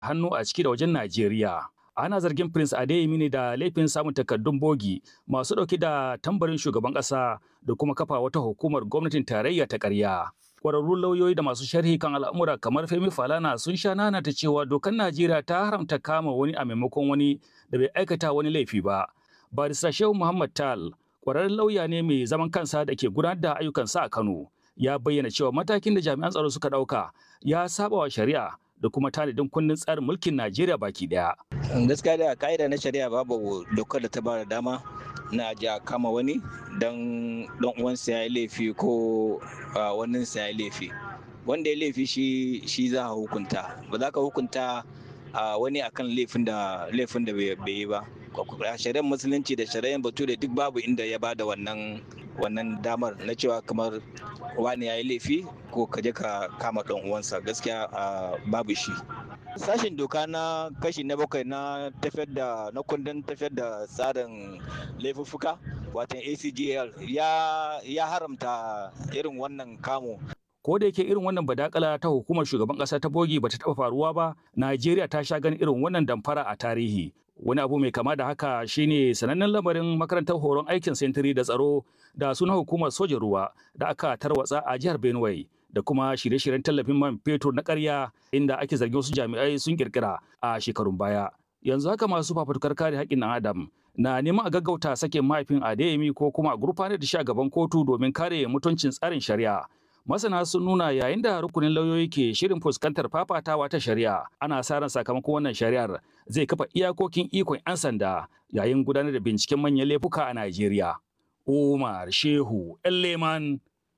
hannu a ciki da wajen Najeriya. Ana zargin Prince Adeyemi ne da laifin samun takardun bogi masu ɗauke da tambarin shugaban ƙasa da kuma kafa wata hukumar gwamnatin tarayya ta ƙarya. Ƙwararrun lauyoyi da masu sharhi kan al'amura kamar Femi Falana sun sha nanata cewa dokar Najeriya ta haramta kama wani a maimakon wani da bai aikata wani laifi ba. Barista Shehu Muhammad Tal, ƙwararren lauya ne mai zaman kansa da ke gudanar da ayyukansa a Kano. Ya bayyana cewa matakin da jami'an tsaro suka ɗauka ya saba wa shari'a da kuma tanadin kundin tsarin mulkin Najeriya baki daya. Gaskiya da ka'ida na shari'a babu dokar da ta ba da dama na ji a kama wani don dan uwansa ya yi laifi ko waninsa ya yi laifi. Wanda ya laifi shi shi za a hukunta. Ba za ka hukunta wani akan laifin da laifin da bai yi ba. Shari'ar musulunci da shari'ar bature duk babu inda ya bada wannan wannan damar na cewa kamar wani ya yi laifi ko ka je ka kama ɗan uwansa gaskiya babu shi sashen doka na kashi na bakwai na tafiyar da na kundin tafiyar da tsarin laifuffuka watan acgl ya, ya haramta irin wannan kamo ko da yake irin wannan badakala ta hukumar shugaban kasa ta bogi bata taba faruwa ba Najeriya ta sha ganin irin wannan damfara a tarihi wani abu mai kama da haka shine sanannen lamarin makarantar horon aikin sentiri da tsaro da suna hukumar sojan ruwa da aka tarwatsa a jihar Benue da kuma shirye-shiryen tallafin man fetur na ƙarya inda ake zargin wasu jami'ai sun kirkira a shekarun baya yanzu haka masu fafutukar kare haƙƙin ɗan adam na neman a gaggauta sakin mahaifin Adeyemi ko kuma a gurfanar da shi a gaban kotu domin kare mutuncin tsarin shari'a masana sun nuna yayin da rukunin lauyoyi ke shirin fuskantar fafatawa ta shari'a ana sa ran sakamakon wannan shari'ar zai kafa iyakokin ikon 'yan sanda yayin gudanar da binciken manyan laifuka a Najeriya. Umar Shehu Leman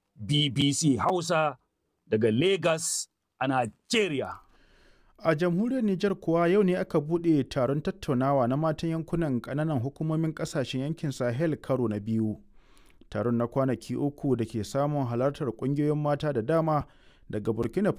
BBC Hausa daga Lagos a Najeriya. A jamhuriyar Nijar kuwa yau ne aka buɗe taron tattaunawa na matan yankunan ƙananan hukumomin ƙasashen yankin Sahel karo na biyu. taron na kwanaki uku da ke samun halartar kungiyoyin mata da dama daga burkina